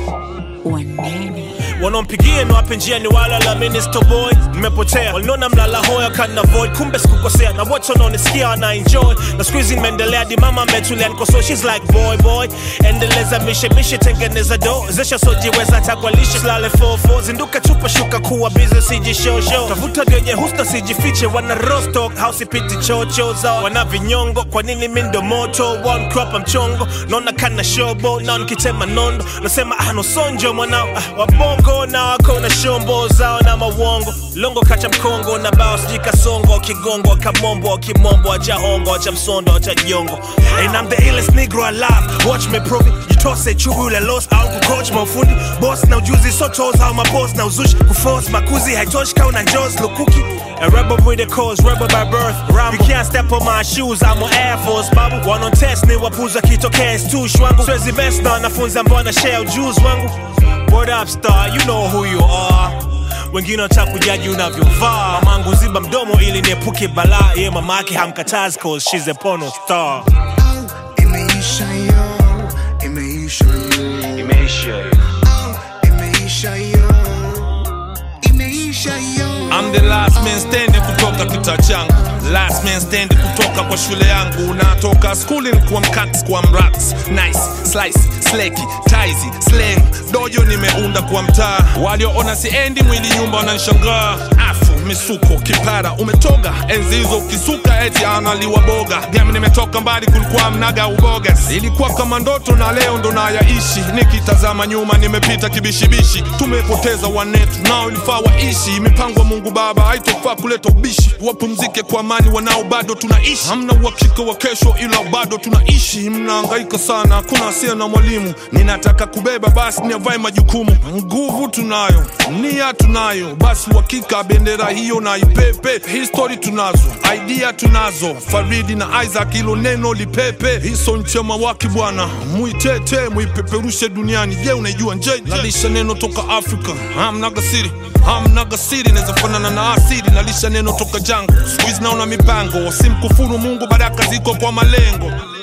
wanene wanaompigia niwape njia ni wala la minister boy nimepotea walinona mlala hoya kana void kumbe sikukosea na wote wanaonisikia wana enjoy na siku hizi nimeendelea di mama ametulia nikoso she's like boy boy endeleza mishe mishe tengeneza do zesha sojiweza takwalishe silale fofo zinduka chupa shuka kuwa busy sijishosho tafuta vyenye husta sijifiche wana rostock house ipiti chocho zao wana vinyongo kwa nini mi ndo moto one crop mchongo naona kana shobo na nikitema nondo nasema ah no sonjo mwanao ah, wabongo na wako na shombo zao na mawongo longo kacha mkongo na bao sijui kasongo kigongo kamombo kimombo acha hongo acha msondo acha jongo and I'm the illest negro alive watch me prove it jitose chubu ule lost au kucoach mafundi boss na ujuzi so toes au maboss na uzushi kuforce makuzi haitoshi kau na jaws lukuki A rebel with a cause, rebel by birth. Rambo. You can't step on my shoes, I'm on Air Force, babu. One on test, ni wapuza kitokea stu shwangu. Swezi best na wanafunza mbona shell juice wangu. Word up star, you know who you are. Wengine wanataka kujaji unavyovaa. Mamangu ziba mdomo ili niepuke balaa. Ye mama yake hamkatazi cause she's a porno star. Imeisha yo, imeisha yo, imeisha imeisha yo, imeisha yo. I'm the last man standing kutoka kita changu last man standing kutoka kwa shule yangu natoka skuli kuwa mkats kwa mrats nice slice sleki taizi slang dojo nimeunda kwa mtaa walioona siendi mwili nyumba wananishangaa afu misuko kipara umetoga enzi hizo ukisuka eti analiwa boga gami nimetoka mbali kulikuwa mnaga ubogas ilikuwa kama ndoto na leo ndo nayaishi nikitazama nyuma nimepita kibishibishi tumepoteza wanetu nao ilifaa waishi mipango ya mungu baba haitofaa kuleta ubishi wapumzike kwa amani wanao bado tunaishi hamna uhakika wa kesho ila bado tunaishi mnaangaika sana hakuna asia na mwalimu ninataka kubeba basi niavae majukumu nguvu tunayo nia tunayo basi uhakika bendera hiyo na ipepe histori tunazo idea tunazo faridi na isaac ilo neno lipepe hiso nchema waki bwana muitete muipeperushe duniani je unaijua nje nalisha neno toka afrika hamnaga siri hamnaga siri naweza fanana na asiri nalisha neno toka jango siku hizi naona mipango simkufuru mungu baraka ziko kwa malengo